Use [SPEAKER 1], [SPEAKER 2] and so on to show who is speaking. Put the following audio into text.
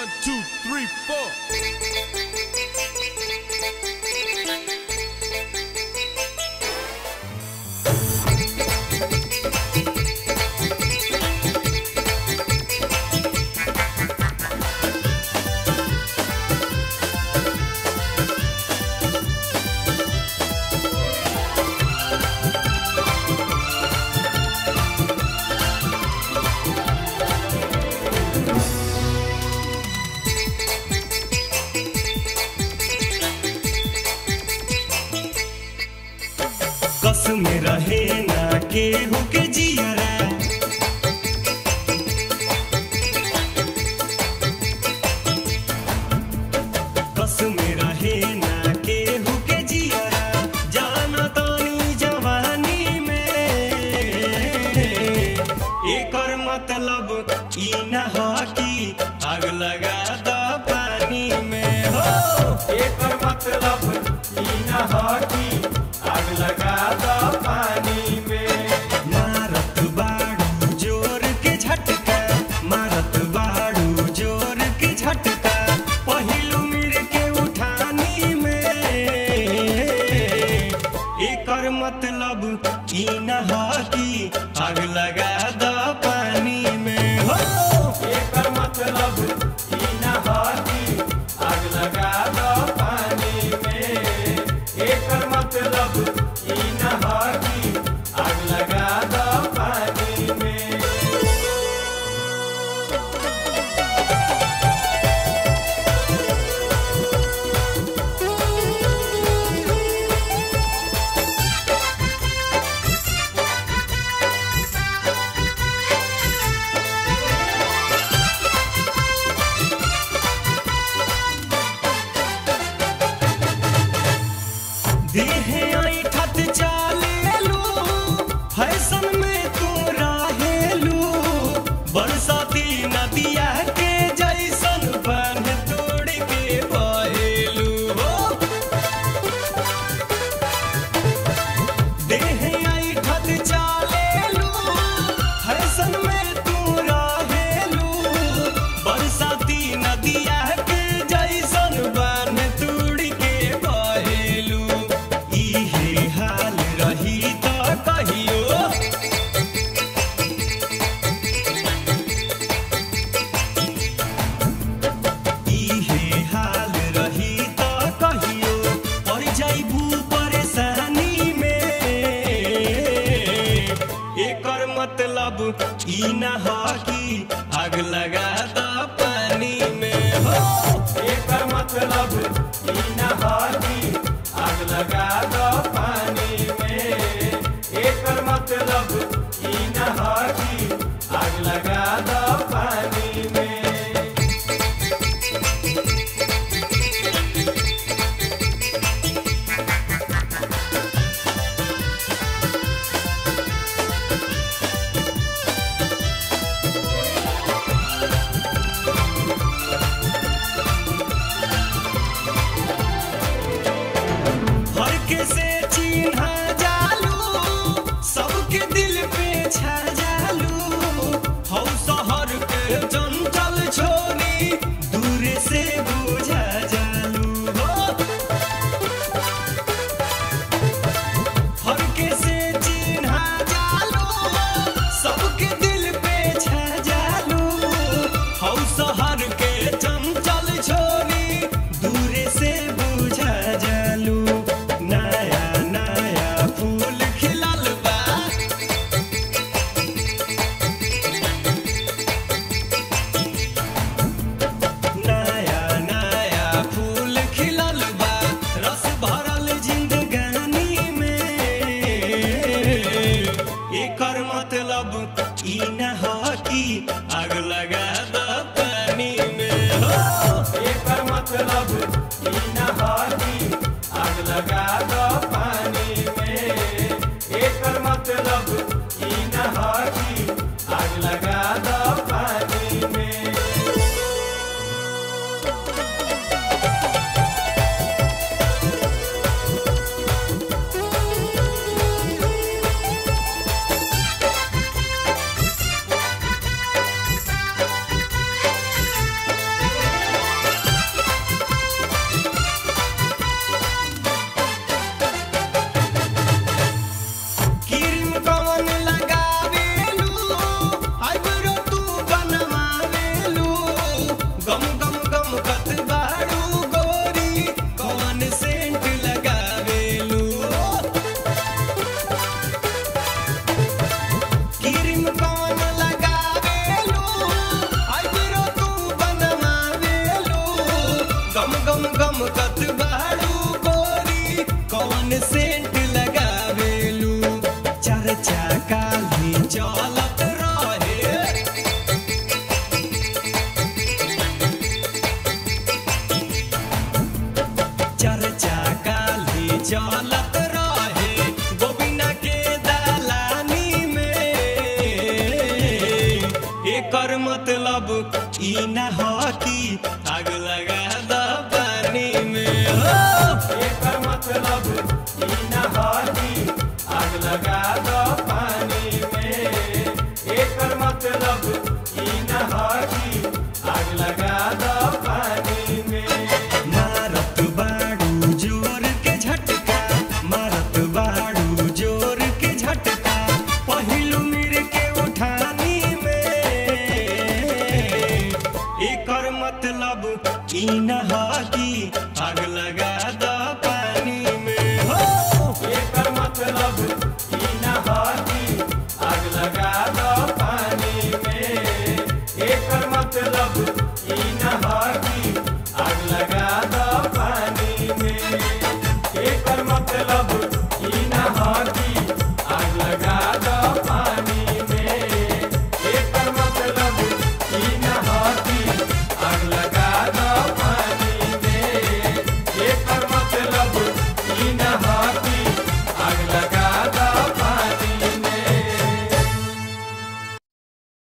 [SPEAKER 1] One, two, three, four.
[SPEAKER 2] कस में रहे ना केहू के जियरा कस में रहे ना केहू के जियरा जाना तानी जवानी में एकर मतलब ई ना हो कि आग लगा द पानी में हो
[SPEAKER 3] एकर मतलब ई न ह कि आग लगा द पानी में
[SPEAKER 2] मारत बाड़ू जोर के झटका मारत बाड़ू जोर के झटका पहिलू मिर के उठानी में एकर मतलब ई न ह कि आग लगा द पानी में हो
[SPEAKER 3] एकर मतलब ई न ह कि आग लगा द पानी में एकर मतलब ई न ह कि आग लगा द पानी में
[SPEAKER 2] देहे ऐठत चालेलू फैशन में तू रहेलू बरसाती नदिया के जैसन बन तोड़ के बहेलू हो देहे ऐठत चालेलू फैशन में तू रहेलू बरसाती नदिया के जैसन बन तोड़ के बहेलू इहे हाल रही त कहियो इहे हाल रही त कहियो पड़ जाइबू परेशानी में एकर मतलब ई न ह कि आग लगा द पानी में हो
[SPEAKER 3] एकर मतलब ई न ह कि आग लगा द पानी में एकर मतलब ई न ह कि आग लगा द पानी में
[SPEAKER 2] गम गम गम कत बाड़ू गोरी कौन सेंट लगावेलू चर्चा काली चलत रहे चर्चा काली चलत रहे गोबिना के दलानी में एकर मतलब ई ना हो कि आग लगा द पानी में हो
[SPEAKER 3] एकर मतलब ई ना ह कि आग लगा दो पानी में एकर मतलब ई ना ह कि आग लगा दो पानी में
[SPEAKER 2] मारत बाड़ू जोर के झटका मारत बाड़ू जोर के झटका पहिलू मिर के उठानी में एकर मतलब ई न ह कि आग लगा द पानी में हो
[SPEAKER 3] एकर मतलब ई ना ह कि आग लगा दो पानी में एकर मतलब ई ना ह कि आग लगा